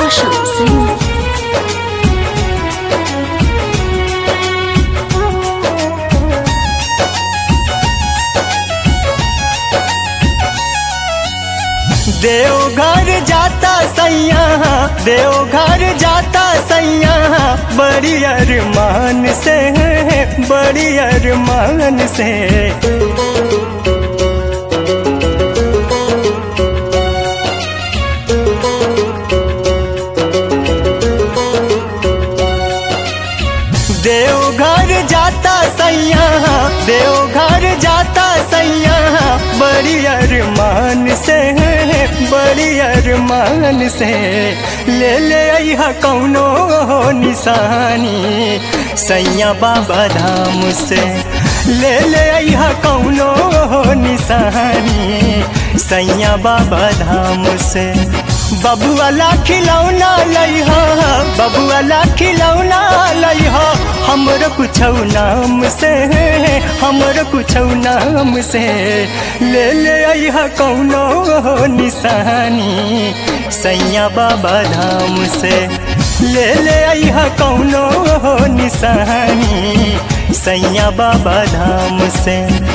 Roshan Singh. Deoghar जाता सैया देवघर जाता सैया बड़ी अरमान से बड़ी अरमान से देवघर जाता सैया देवघर जाता सैया बड़ी अरमान से बड़ी अरमान से ले ले अहा कौनो निशानी सैया बाबा धाम से ले ले अहा कौनो निशानी सैया बाबा धाम से बबुआला खिलौना लइहा बबुआला खिलौना लइहा हमर कुछ नाम से हमर कुछ नाम से ले ले अहा कौनो निशानी सैया बाबा धाम से ले ले अहा कौनो निशानी सैया बाबा धाम से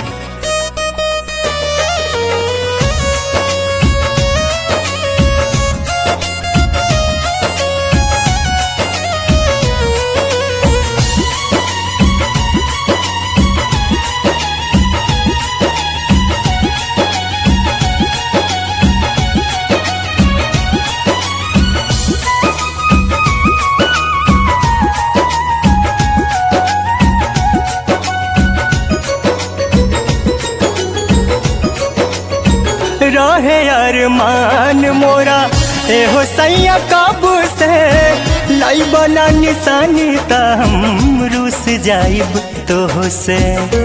रहे अरमान मोरा एहो सैया काबू से लाई बना निशानी त हम रूस जाइब तो से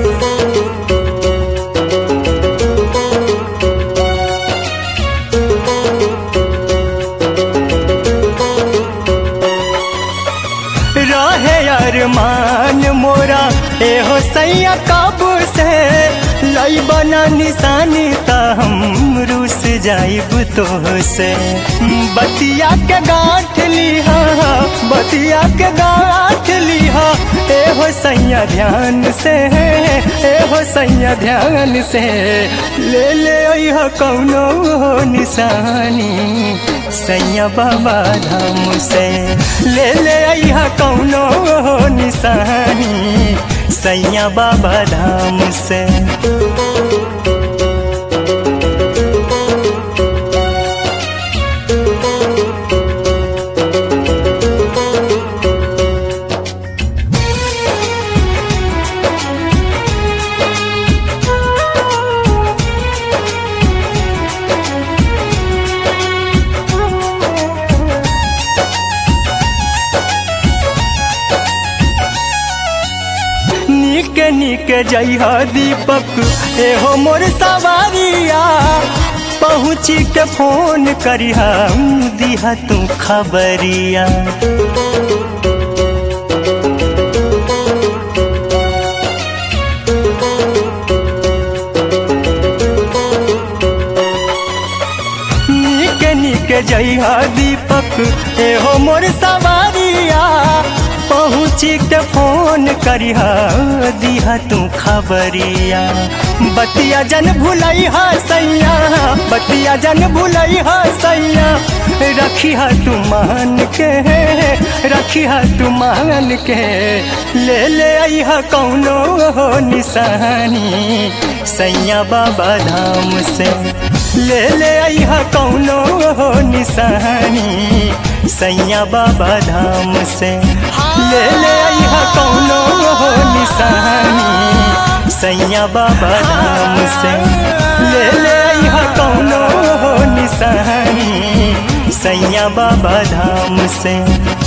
रहे अरमान मोरा एहो सैया काबू से लाई बना निशानी त हम रूस जाइब तो से बतिया के गांठ लिहा बतिया के गांठ लिहा एहो सैया ध्यान से एहो सैया ध्यान से ले ले अह कौनो निशानी सैया बाबा धाम से ले ले अह कौनो निशानी सैया बाबा धाम से निके निके जइहा दीपक एहो मोर सवारिया पहुँची के फोन करिहा दिहा तू खबरिया निके निके जइहा दीपक एहो मोर सवारिया पहुँची के फोन करिहा दिहा तू खबरिया बतिया जन भुलैहा सैया बतिया जन भुलैहा सैया रखिहा तू मान के रखिहा तू मान के ले ले अहा कौनो निशानी सैया बाबा धाम से ले ले अहा कौनो निशानी सैया बाबा धाम से ले ले अहा कौनो निशानी सैया बाबा धाम से ले ले अहा कौनो निशानी सैया बाबा धाम से